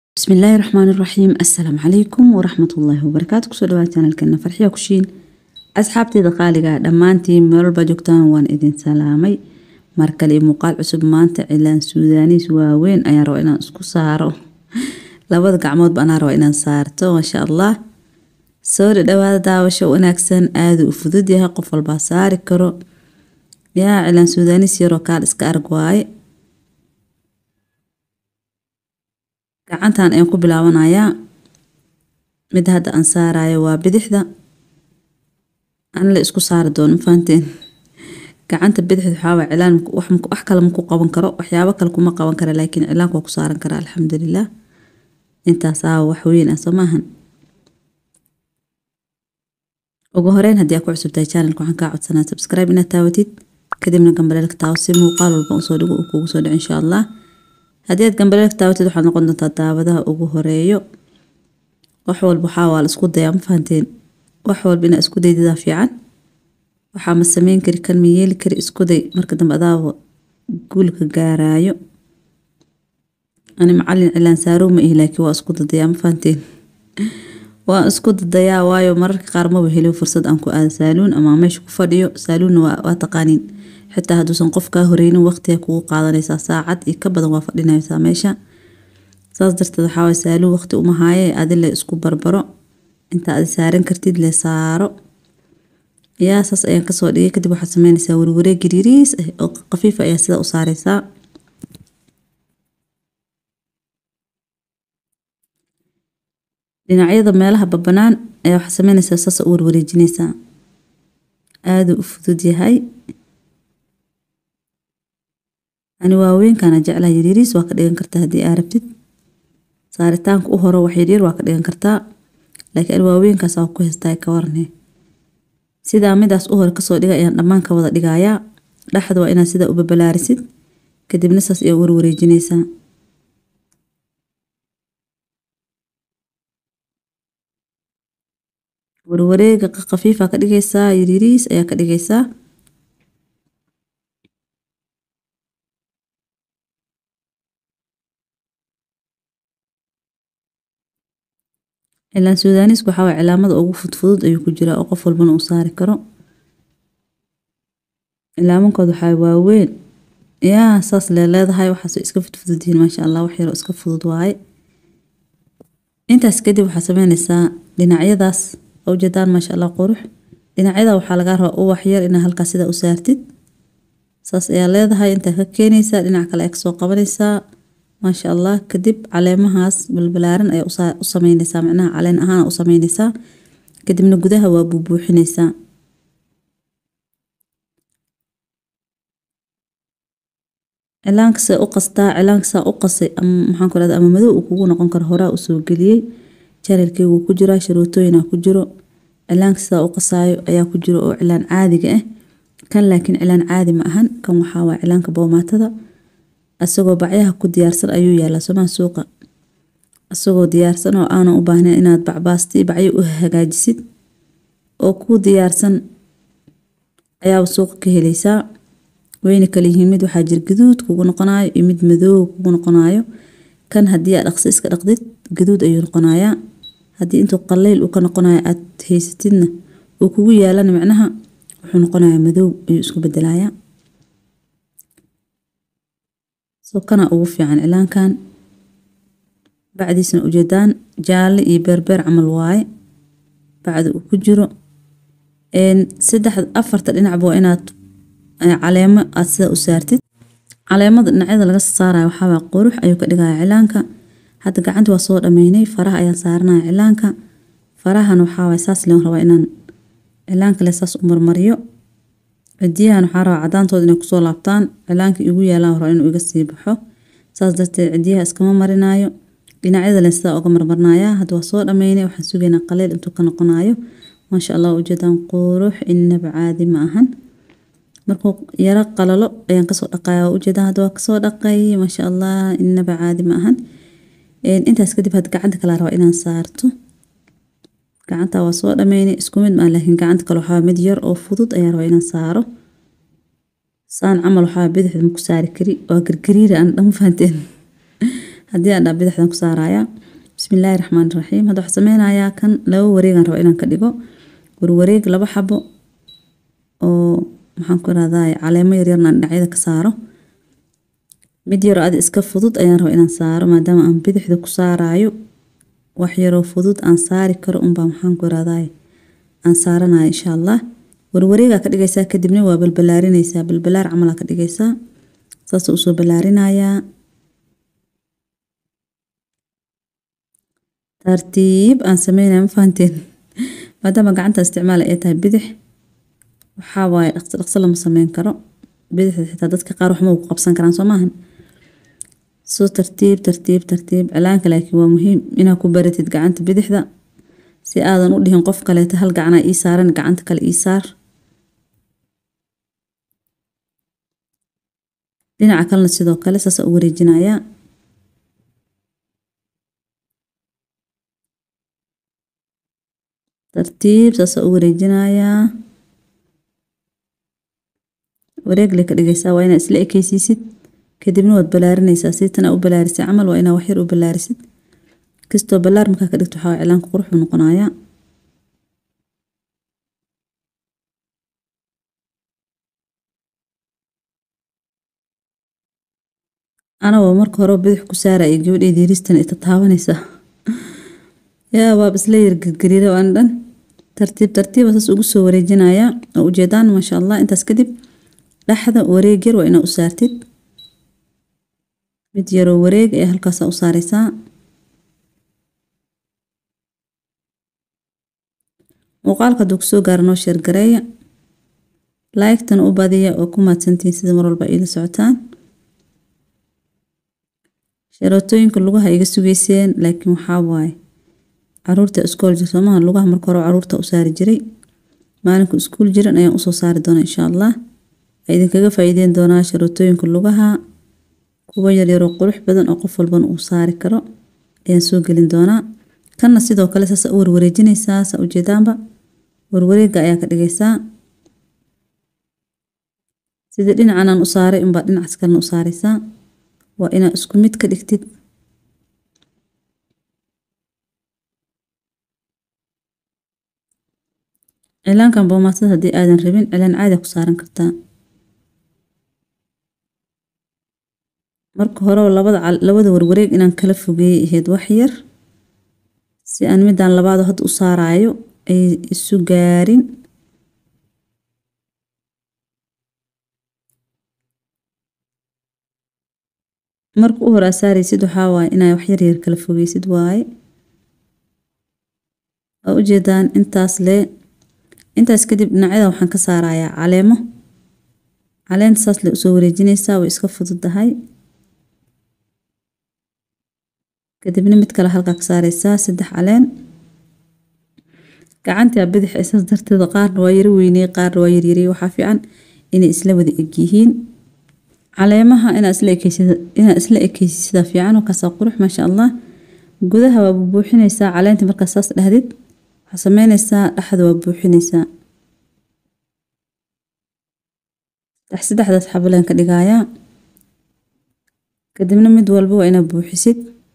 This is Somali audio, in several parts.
bismillaahi raxmaani raxiim assalaamu calaykum waraxmatullaahi wabarakaatu kusoo dhawaad janalkeena farxiya kushiin asxaabteyda qaaliga dhammaantiin meelwalba joogtaan waan idin salaamay markale iyo muuqaal cusub maanta cilaan suudaanis waaweyn ayaan rabaa inaan isku saaro labada gacmoodba anaa rabaa inaan saarto maasha allah soo dhadhawaada daawasho wanaagsan aada u fudud yahay qof walbaa saari karo yaa cilaan suudaanis yaroo kaal iska arg waaye gacantan ayaan ku bilaabanayaa midda hadda aan saarayo waa bidixda an la isku saari doono mafahanteen gacanta bidixda waxaawaa cilaan wax kale maku qaban karo waxyaabo kale kuma qaban kara laakiin cilaanka waa ku saaran karaa alxamdulilah intaasaa wax weyn ah soo maahan ugu horeyn haddii aa ku cusubtahay channelka waxaan kaa codsanaa subscribe inaad taawatid kadibna gambaleelka taawo si muuqaal walba usoo dhigo uu kugu soo dhico insha allah haddii aad gambaleelka taawatid waxaad noqon doontaa daawadaha ugu horeeyo wax walba waxaa waa la isku dayaa ma fahanteen wax walba inaa isku daydadaa fiican waxaa ma sameyn kari kan ma yeeli kari isku day marka dambe adaaba guulka gaaraayo ani macalin cilaan saarow ma ihi laakiin waa isku dadayaa ma fahanteen waan isku dadayaa waayo mararka qaar maba heliyo fursad aan ku aado saaluun ama meesha ku fadhiyo saaluunna waa taqaaniin xitaa hadduusan qof kaa horeynin waqtiga kugu qaadanaysaa saacad iyo ka badan waa fadhinaysaa meesha saas darteed waxaawaay saaluun waqti uma haaye adi le isku barbaro inta adi saaran kartid le saaro yaa saas ayaan kasoo dhigay kadib waxaad sameynaysaa warwareeg giriiriis ah oo qafiifa ayaa sida u saareysaa dhinacyada meelaha babanaan ayaa waxaad sameynaysaa saas u warwareejinaysaa aada u fudud yahay ani waaweynkaana jeclaa yaryariis waa ka dhigan kartaa haddii aa rabtid saaritaanka u horo wax yaryar waa ka dhigan kartaa laakiin ani waaweynkaas waa ku heystaa ka warne sidaa midaas u hore kasoo dhiga ayaan dhammaan ka wada dhigayaa dhexda waa inaad sidaa u babalaarisid kadibna saas ayaa warwareejinaysaa warwareega khafiifa ka dhigaysaa yaryariis ayaa ka dhigaysaa cilaan suudaanisku waxaa waay cilaamada ugu fudfudud ayuu ku jiraa oo qof walbana uu saari karo cilaamankood waxaa waaweyn yaa saas lee leedahay waxaas iska fudfudud yihiin maasha allah wax yaroo iska fudud waaye intaas kadib waxaad sameynaysaa dhinacyadaas oo ujeedaan maasha allah qurux dhinacyada waxaa lagaa rabaa uwax yar inaa halkaas sidaa u saartid saas ayaa leedahay intaa ka keenaysaa dhinac kale ayaa kasoo qabanaysaa maasha allah kadib caleemahaas balbalaaran ayaa u sameynaysaa macnaha caleen ahaan u sameynaysaa kadibna gudaha waa buubuuxinaysaa cilaankasaa u qastaa cilaankasaa u qasay maxaan ku rahda ama madow uu kugu noqon karo horaa usoo geliyey janalkeygu ku jiraa sharootooyina ku jiro cilaanka sidaa u qasaayo ayaa ku jiro oo cilaan caadiga ah kan laakiin cilaan caadi ma ahan kan waxaa waa cilaanka boomaatada asagoo bacyaha ku diyaarsan ayuu yaalaa somaa suuqa asagoo diyaarsan oo aanan u baahnayn inaad bacbaasti bacyo u hagaajisid oo kuu diyaarsan ayaaba suuqa ka helaysaa wayna kala yihiin mid waxaa jir gaduud kugu noqonayo iyo mid madoow kugu noqonayo kan haddii aad dhaqsi iska dhaqdid gaduud ayuu noqonayaa haddii intuu qaleyl uu ka noqonayo aad haysatidna uu kugu yaalana macnaha wuxuu noqonayaa madoow ayuu isku bedelayaa soo kana ugu fiican cilaankan bacdiisna ujeedaan jaalle iyo beerbeer camal waaye bacda uu ku jiro saddex afarta dhinacba waa inaad caleemo aad sidaa u saartid caleemada dhinacyada laga saarayo waxaawaa qurux ayuu ka dhigaya cilaanka hadda gacanta waa soo dhameynay faraha ayaan saaranaya cilaanka farahan waxaawaay saas leen rabaa inaan cilaanka le saas u marmariyo cidiyahan waxaa rabaa cadaantooda inay kusoo laabtaan cilaanka igu yaalaan rabaa inuu iga sii baxo saas darteed cidiyaha iskama marinayo dhinacyada len sidaa uga marmarnaya hadda waa soo dhameynay waxaan sugaynaa qaleyl intuu ka noqonayo maasha allah ujeedaan qurux inaba caadi ma ahan markuu yaro qalalo ayaan kasoo dhaqaya waa ujeedaan hadda waa kasoo dhaqay maasha allah inaba caadi ma ahan intaas kadib had gacanta kala rabaa inaan saarto gacanta waa soo dhameynay isku mid maa laakiin gacanta kale waxaa mid yar oo fudud ayaan rabaa inaan saaro saan camal waxaa bidixda maku saari kari waa gargariira aan dhan fahanteen haddii aan dhaa bidixdan ku saarayaa bismillaahi raxmaani raxiim hadda waxaan sameynayaa kan laba wareegaan raba inaan ka dhigo warwareeg laba xabo oo maxaan ku irahdaa caleemo yaryarna aan dhinacyada ka saaro mid yaroo adi iska fudud ayaan raba inaan saaro maadaama aan bidixda ku saaraayo wax yaroo fudud aan saari karo unbaa maxaan ku irahdaa aan saaranaya insha allah warwareegaa ka dhigaysaa kadibna waa balbalaarinaysaa balbalaar camalaa ka dhigaysaa saas usoo balaarinayaa tartiib aan sameynaya ma fahanteen maadaama gacanta isticmaala ay tahay bidix waxaa waaye dhaqso dhaqso lama sameyn karo bidixda xitaa dadka qaar waxma ku qabsan karaan soo maahan soo tartiib tartiib tartiib cilaanka laakiin waa muhiim inaa ku baratid gacanta bidixda si aadan u dhihin qof kaleeta hal gacanaa ii saaran gacanta kale ii saar dhinaca kalena sidoo kale saasa u wareejinayaa tartiib saasa u wareejinayaa wareegle ka dhigaysaa waa inaa isla ekeysiisid kadibna waad balaarinaysaa si tana u balaarisay camal waa inaa waxyar u balaarisid kastoo balaar markaa ka dhigto waxaa cilaanka qurux buu noqonayaa anagoo marka hore bidix ku saaraya gabadheeda yariistan ita taabanaysaa yaa waaba isla yar gargariira aan dhan tartiib tartiiba saas ugu soo wareejinayaa oo ujeedaan maasha allah intaas kadib dhexda wareeg yar waa inaa u saartid mid yaroo wareeg ayaa halkaasa u saaraysaa muuqaalka hadduu kusoo gaaro noo sheergareeya laygtana u badiya oo ku mahadsantihiin sida mar walba iila socotaan sharootooyinka lugaha iga sugeyseen laakiin waxaa waaye caruurta iskool jir soomaha lugaha marka hore caruurta u saari jiray maalinku iskuul jiran ayaan usoo saari doonaa insha allah a idinkaga faa'iideyn doonaa sharootooyinka lugaha kuwa yaryaroo qurux badan oo qof walbana uu saari karo ayaan soo gelin doonaa kanna sidoo kale saasa u warwareejinaysaa saa ujeedaanba warwareega ayaa ka dhigaysaa sidii dhinacanaan u saaray unbaa dhinacaas kalena u saaraysaa waa inaa isku mid ka dhigtid cilaankan boomaatada haddii aadan rabin cilaan caadi ku saaran kartaa marka hore labada labada warwareeg inaan kala fogeeyay ahayd wax yar si aan midaan labaado hadda u saaraayo ay isu gaarin marka u hore aa saaraysid waxaa waaye inaa wax yar yar kala fogeysid waaye waa ujeedaan intaas lee intaas kadib dhinacyada waxaan ka saarayaa caleemo caleenta saas le usoo wareejinaysaa way iska fududahay kadibna mid kale halkaa ka saaraysaa saddex caleen gacantaa bidix isaas darteeda qaarna waa yari weyney qaarna waa yaryarey waxaa fiican inay isla wada egyihiin caleemaha inaa isla ekeysid inaa isla ekeysisida fiican oo kaasaa qurux maasha allah gudaha waa buuxinaysaa caleenta markaa saas dhahdid waxaa sameynaysaa dhexda waa buuxinaysaa saddex saddexdaas xabaleen ka dhigayaa kadibna mid walba waa inaa buuxisid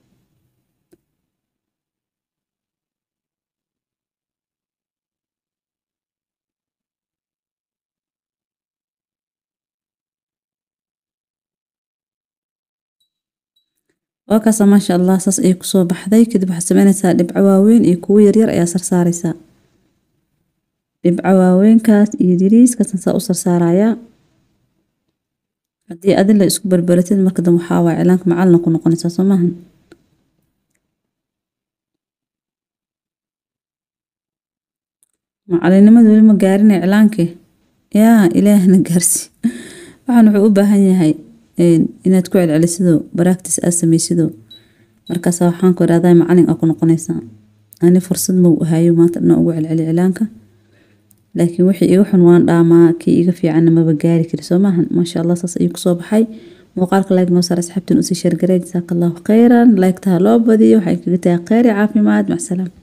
waa kaasa maasha allah saas ayay kusoo baxday kadib waxaad sameynaysaa dhibco waaweyn iyo kuwo yaryar ayaa sarsaaraysaa dhibco waaweynkaas iyo yariiskaasan saa u sarsaarayaa haddii adin la isku barbaratid marka dambe waxaa waaya cilaanka macalina ku noqonaysaa soo maahan macalinimada weli ma gaarinay cilaankii yaa ilaahna gaarsi waxaan wuxuu u baahan yahay inaad ku celcelisidoo baractis aad samaysidoo markaasa waxaan ku idhahdaa macalin aa ku noqonaysaa ani fursad mau ahayo maanta dhanaa ugu celceli cilaanka laakiin wixii iga xun waan dhaamaa kii iga fiicanna maba gaari kari soo maahan maasha allah saas ayuu kusoo baxay muuqaalka like noo saar asxaabtiin usii sheergaree jasaaka allahu khayran like taha loo badiyo waxay kaga tahay kheyr iyo caafimaad macsalaam